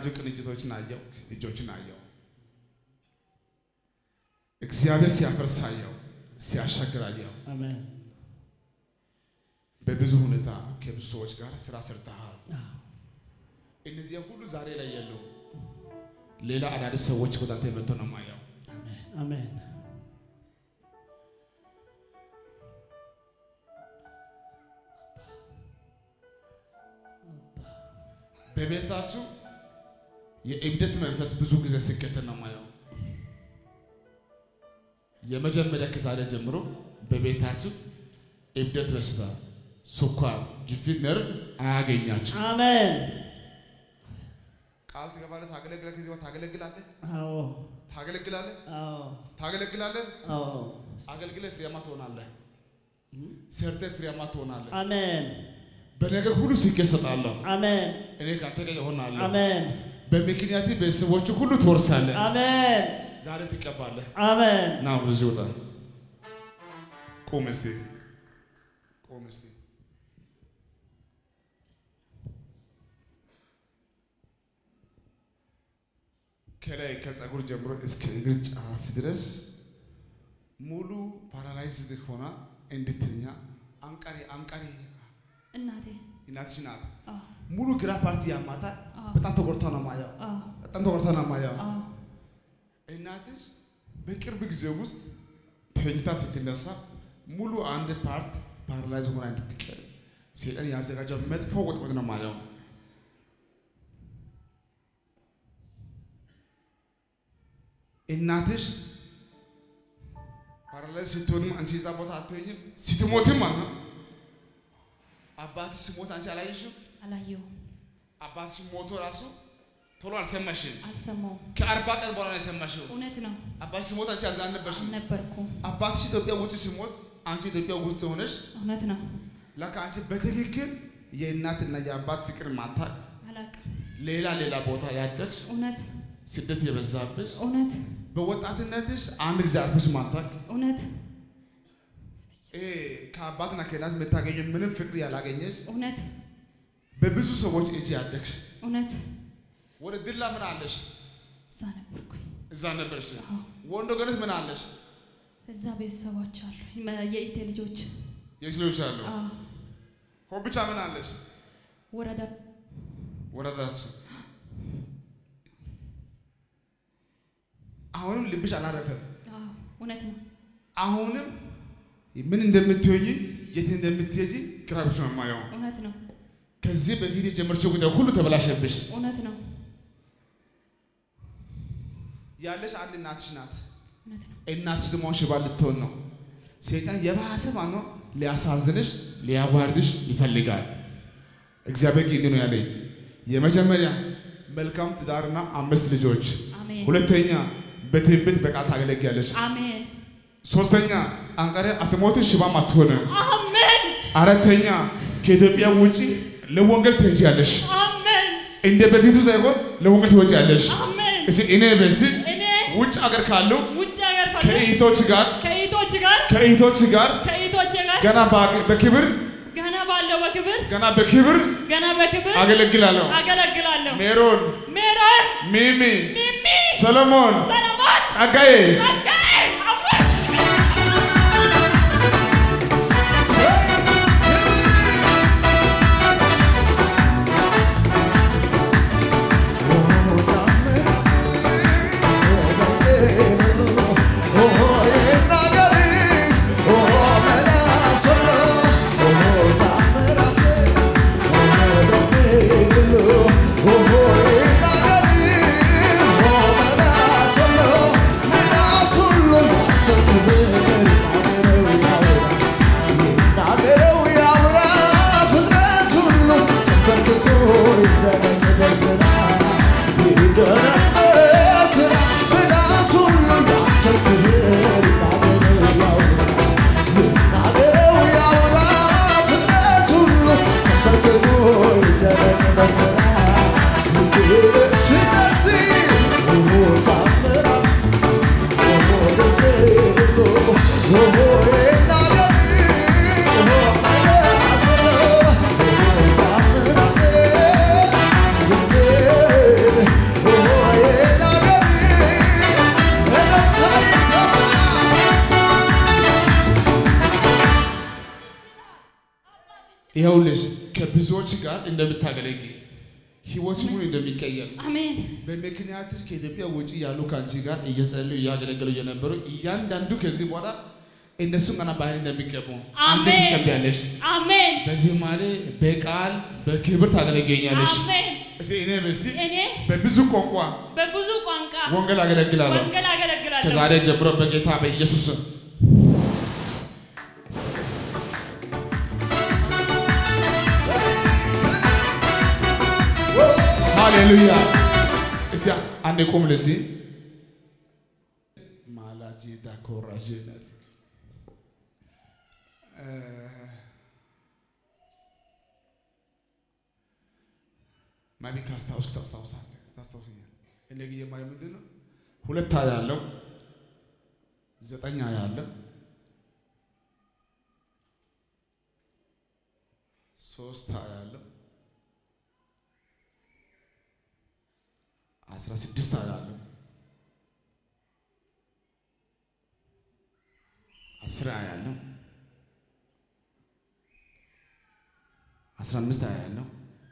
የተዘጋጁ ቅንጅቶችን አየው፣ እጆችን አየው። እግዚአብሔር ሲያፈርስ አየው፣ ሲያሻግር አየው። አሜን። በብዙ ሁኔታ ከብዙ ሰዎች ጋር ስራ ሰርተሃል። አዎ። እነዚያ ሁሉ ዛሬ ላይ የሉ። ሌላ አዳዲስ ሰዎች ወደ አንተ መጥቶ ነው የማየው። አሜን። አሜን። በቤታችሁ የእብደት መንፈስ ብዙ ጊዜ ሲከተል ነው የማየው። የመጀመሪያ ከዛሬ ጀምሮ በቤታችሁ እብደት በሽታ፣ ስኳር፣ ግፊት፣ ነርቭ አያገኛችሁ። አሜን። ቃል ትገባለህ፣ ታገለግላለህ። ከዚህ በኋላ ታገለግላለህ፣ አዎ። ታገለግላለህ፣ አዎ። ታገለግላለህ። አዎ። አገልግለህ ፍሬያማ ትሆናለህ። ሰርተህ ፍሬያማ ትሆናለህ። አሜን። በነገር ሁሉ ስኬት እሰጥሃለሁ። አሜን። እኔ ከአንተ ጋር እሆናለሁ። አሜን። በምክንያት ቤተሰቦቹ ሁሉ ትወርሳለህ። አሜን። ዛሬ ትቀባለህ። አሜን። ና ወደዚህ ውጣ። ቁም እስቲ፣ ቁም እስቲ። ከላይ ከፀጉር ጀምሮ እስከ እግር ጫፍ ድረስ ሙሉ ፓራላይዝድ ሆና እንድትኛ አንቃሪ አንቃሪ እናቴ እናትሽ ናት። አዎ ሙሉ ግራ ፓርቲ ያማታል። አዎ በጣም ተጎድታ ነው ማየው። አዎ በጣም ተጎድታ ነው ማየው። አዎ እናትሽ በቅርብ ጊዜ ውስጥ ተኝታ ስትነሳ ሙሉ አንድ ፓርት ፓራላይዝ ሆና እንድትቀር ሴጣን ያዘጋጀው መጥፎ ወጥመድ ነው ማየው። እናትሽ ፓራላይዝ ስትሆንም አንቺ እዛ ቦታ አትሆኝም። ስትሞትም ማለት ነው። አባትሽ ሲሞት አንቺ አላየሽም። አላየሁም አባትሽ ሞቶ ራሱ ቶሎ አልሰማሽም። አልሰማሁም ከአርባ ቀን በኋላ ነው የሰማሽው። እውነት ነው አባትሽ ሲሞት አንቺ አልነበርሽም። አልነበርኩም አባትሽ ኢትዮጵያ ውስጥ ሲሞት አንቺ ኢትዮጵያ ውስጥ ሆነሽ እውነት ነው ለካ አንቺ በትክክል የእናትና የአባት ፍቅር ማታቅ አላቅም ሌላ ሌላ ቦታ ያደግሽ እውነት ስደት የበዛብሽ እውነት በወጣትነትሽ አንድ ጊዜ አርፈሽ ማታቅ እውነት ይሄ ከአባትና ከእናት የምታገኘ ምንም ፍቅር ያላገኘሽ እውነት በብዙ ሰዎች እጅ ያደግሽ እውነት ወደ ድላ ምን አለሽ? እዛ ነበርኩኝ እዛ ነበርሽ። አዎ ወንዶ ገነት ምን አለሽ? እዛ ቤተሰቦች አሉ መ- የኢቴ ልጆች የስሎች አሉ አዎ ሆ ብቻ ምን አለሽ? ወረዳ ወረዳችሁ አሁንም ልብሽ አላረፈም። አዎ እውነት ነው አሁንም ምን እንደምትሆኝ የት እንደምትሄጂ ግራ ብቻ ነው የማየው። እውነት ነው ከዚህ በፊት የጀመርችው ጉዳይ ሁሉ ተበላሸብሽ። እውነት ነው ያለሽ አንድ እናትሽ ናት። እውነት ነው እናትሽ ደግሞ ሽባ ልትሆን ነው። ሰይጣን የባሰ ማኖ ሊያሳዝንሽ ሊያዋርድሽ ይፈልጋል። እግዚአብሔር ግን እንዲህ ነው ያለኝ፣ የመጀመሪያ መልካም ትዳርና አምስት ልጆች፣ አሜን ሁለተኛ በትንቢት በቃል ታገለግያለች፣ አሜን ሶስተኛ አንቃሪ አትሞትም፣ ሽባም አትሆንም፣ አሜን አራተኛ ከኢትዮጵያ ውጪ ለወንጌል ትሄጃለሽ። አሜን እንደ በፊቱ ሳይሆን ለወንጌል ትወጪያለሽ። አሜን እስኪ እኔ በዚህ እኔ ውጭ ሀገር ካሉ ውጭ ሀገር ካለ ከእህቶች ጋር ከኢቶች ጋር ከእህቶች ጋር ከኢቶች ጋር ገና በአገ- በክብር ገና ባለው በክብር ገና በክብር ገና በክብር አገለግላለሁ። አገለግላለሁ። ሜሮን፣ ሜሮን፣ ሚሚ፣ ሚሚ፣ ሰሎሞን፣ ሰለሞን፣ ጸጋዬ ጸጋዬ፣ አሜን። Oh, ይኸውልሽ ከብዙዎች ጋር እንደምታገለግይ ህይወት ሁሉ እንደሚቀየር አሜን በምክንያትሽ ከኢትዮጵያ ውጭ ያሉ ከአንቺ ጋር እየጸለዩ እያገለገሉ የነበሩ እያንዳንዱ ከዚህ በኋላ እነሱም ገና ባህል እንደሚገቡ አንቺ አሜን። ትቀቢያለሽ። አሜን በዚህ ማለ በቃል በክብር ታገለግኛለሽ። አሜን። እስኪ እኔ በስቲ እኔ በብዙ ቋንቋ በብዙ ቋንቋ ወንጌል አገለግላለሁ። ወንጌል አገለግላለሁ። ከዛሬ ጀምሮ በጌታ በኢየሱስ ስም ሃሌሉያ። እስቲ አንዴ ቁም ልስቲ ማላጄዳ ኮራጄነት ማቢ ካስታውስክ ታስታውሳለህ ታስታውሰኛል። እኔ ግን የማየው ምንድን ነው ሁለት ሀያ ያለው ዘጠኝ ሀያ ያለው ሶስት ሀያ ያለው አስራ ስድስት ሀያ ያለው አስር ሀያ ያለው አስራ አምስት ሀያ ያለው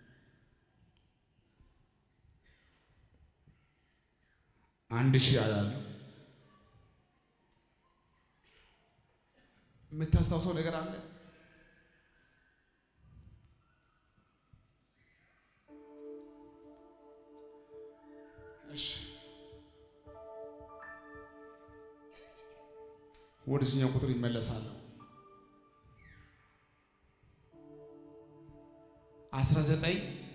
አንድ ሺህ ሀያ ያለው የምታስታውሰው ነገር አለ? እሺ ወደዚህኛው ቁጥር ይመለሳለሁ። አስራ ዘጠኝ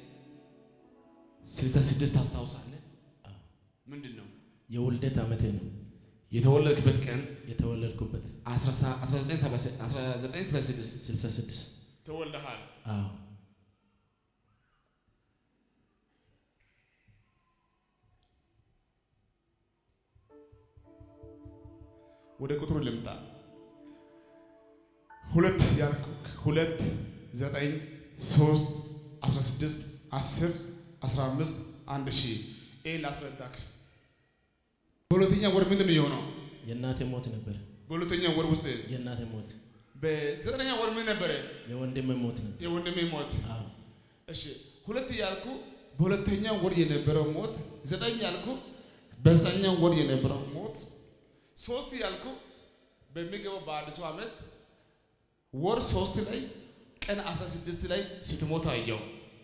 ስልሳ ስድስት ታስታውሳለህ? ምንድን ነው የውልደት ዓመቴ ነው የተወለድክበት ቀን የተወለድኩበት 1966 66 ተወልደሃል። አዎ ወደ ቁጥሩ ልምጣ። ሁለት ያልኩ ሁለት ዘጠኝ ሶስት አስራ ስድስት አስር አስራ አምስት አንድ ሺህ ይህን ላስረዳክ። በሁለተኛ ወር ምንድን ነው የሆነው? የእናቴ ሞት ነበር በሁለተኛ ወር ውስጥ የእናቴ ሞት በዘጠነኛ ወር ምን ነበረ? የወንድሜ ሞት ነበር የወንድሜ ሞት። አዎ እሺ ሁለት ያልኩ በሁለተኛ ወር የነበረው ሞት፣ ዘጠኝ ያልኩ በዘጠኛ ወር የነበረው ሞት፣ ሶስት ያልኩ በሚገባው በአዲሱ ዓመት ወር ሶስት ላይ ቀን 16 ላይ ስትሞት አየው።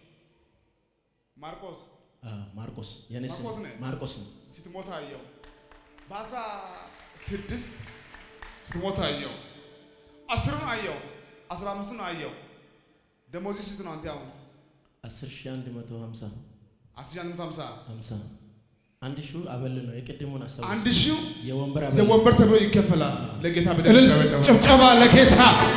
ማርቆስ አዎ ማርቆስ የኔ ስም ማርቆስ ነህ? ማርቆስ ነው ስትሞት አየው። በአስራ ስድስት ስትሞት አየው። አስሩን አየው። አስራ አምስቱን አየው። ደሞዝ ስንት ነው አንተ አሁን? 10150 አስር ሺህ አንድ መቶ ሃምሳ ሃምሳ አንድ ሺህ አበል ነው የቅድሙን አስታውስ አንድ ሺው የወንበር አበል ለወንበር ተብሎ ይከፈላል። ለጌታ በደንብ እልል ጨበጨበ። ጭብጨባ ለጌታ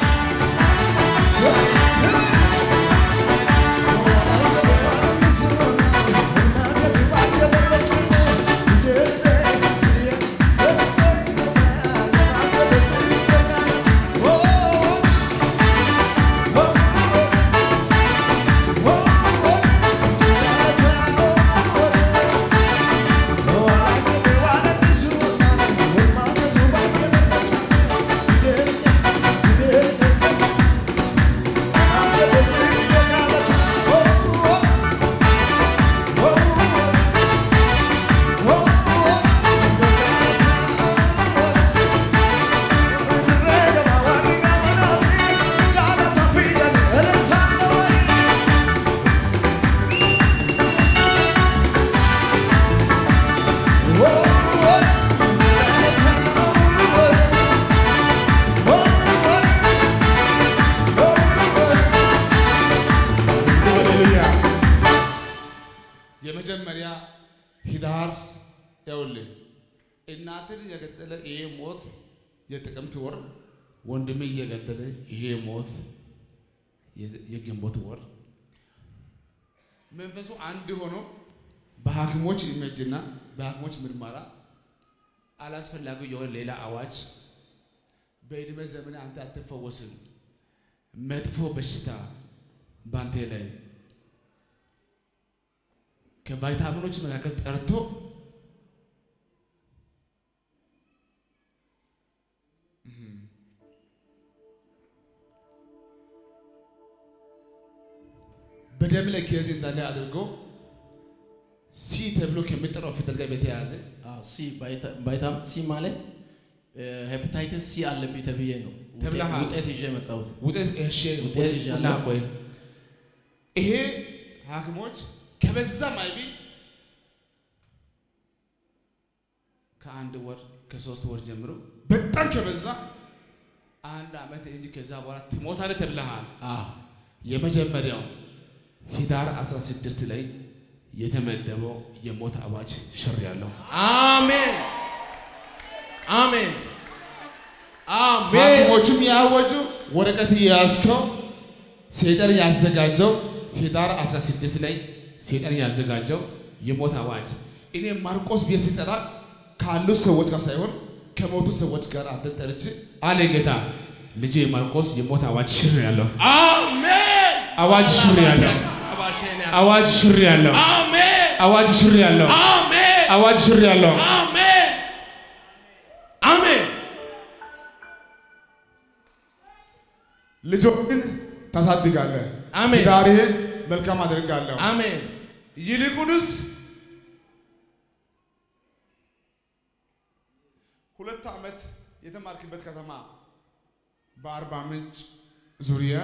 ሃሌሉያ። የመጀመሪያ ሂዳር ያውልህ እናትን የገደለ ይሄ ሞት የጥቅምት ወር፣ ወንድሜ እየገደለ ይሄ ሞት የዘ- የግንቦት ወር መንፈሱ አንድ ሆኖ በሐኪሞች ኢሜጅና በሐኪሞች ምርመራ አላስፈላጊ የሆነ ሌላ አዋጅ በዕድሜ ዘመን አንተ አትፈወስም፣ መጥፎ በሽታ ባንቴ ላይ ከቫይታሚኖች መካከል ጠርቶ በደም ላይ ኬዝ እንዳለ አድርጎ ሲ ተብሎ ከሚጠራው ፊደል ጋር በተያያዘ አዎ፣ ሲ ቫይታ- ቫይታሚን ሲ ማለት ሄፓታይተስ ሲ አለብኝ ተብዬ ነው ውጤት- ተብለሃል። ውጤት ይዤ የመጣሁት። ውጤት እሺ ውጤት ወይ- ይዣለሁ። እና ቆይ ይሄ ሐኪሞች ከበዛ ማይቢ ከአንድ ወር ከሶስት ወር ጀምሮ በጣም ከበዛ አንድ ዓመት እንጂ ከዛ በኋላ ትሞታለህ ተብለሃል። አዎ፣ የመጀመሪያው ሂዳር 16 ላይ የተመደበው የሞት አዋጅ ሽር ያለው አሜን አሜን አሜን። ሐኪሞቹም ያወጁ ወረቀት የያዝከው ሰይጣን ያዘጋጀው ሂዳር 16 ላይ ሰይጣን ያዘጋጀው የሞት አዋጅ እኔ ማርቆስ ብዬ ሲጠራ ካሉ ሰዎች ጋር ሳይሆን ከሞቱ ሰዎች ጋር አንተ ጠርቼ አለ ጌታ ልጄ ማርቆስ የሞት አዋጅ ሽር ያለው አሜን አዋጅ ሽር ያለው አባሼን ያዝ። አዋጅ ሽር ያለው አሜን አዋጅ ሽር ያለው አሜን አዋጅ ሽር ያለው አሜን አሜን ልጆችን ታሳድጋለህ። አሜን። ትዳርህን መልካም አደርጋለሁ። አሜን ይልቁንስ ሁለት ዓመት የተማርክበት ከተማ በአርባ ምንጭ ዙሪያ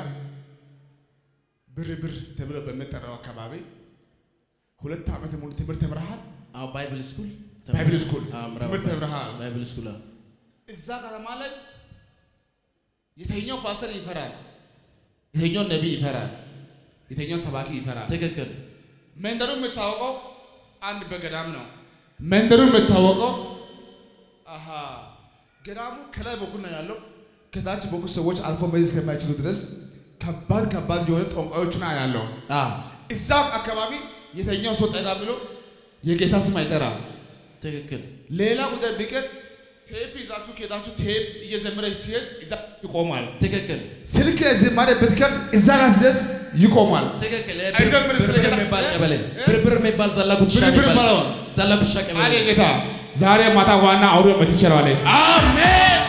ብር ብር ተብሎ በሚጠራው አካባቢ ሁለት ዓመት ሙሉ ትምህርት ተምረሃል። አዎ ባይብል ስኩል ባይብል ስኩል አዎ፣ ምዕራብ ትምህርት ባይብል- ተምረሃል። ባይብል ስኩል አዎ። እዛ ከተማ ላይ የተኛው ፓስተር ይፈራል፣ የተኛው ነቢይ ይፈራል፣ የተኛው ሰባኪ ይፈራል። ትክክል መንደሩ የምታወቀው አንድ በገዳም ነው። መንደሩ የምታወቀው አሃ ገዳሙ ከላይ በኩል ነው ያለው። ከታች በኩል ሰዎች አልፎ መሄድ እስከማይችሉ ድረስ ከባድ ከባድ የሆነ ጠንቋዮችን ያለው አዎ እዛ አካባቢ የተኛው ሰው ጠጋ ብሎ የጌታ ስም አይጠራም። ትክክል ሌላ ጉዳይ ቢቀር ቴፕ ይዛችሁ ከሄዳችሁ ቴፕ እየዘመረ ሲሄድ እዛ ይቆማል። ትክክል ስልክ ላይ ዝማሬ ብትከፍት እዛ ጋር ሲደርስ ይቆማል። ትክክል አይዘምርም ስለ ብርብር ጌታ። የሚባል እ? ቀበሌ እ? ብርብር የሚባል ዛላኩት ሻ ብርብር የሚባል ማለት ነው። ዛላኩት ሻ አለ ቀበሌ ጌታ ዛሬ ማታ ዋና አውሬ መትቸራለ አሜን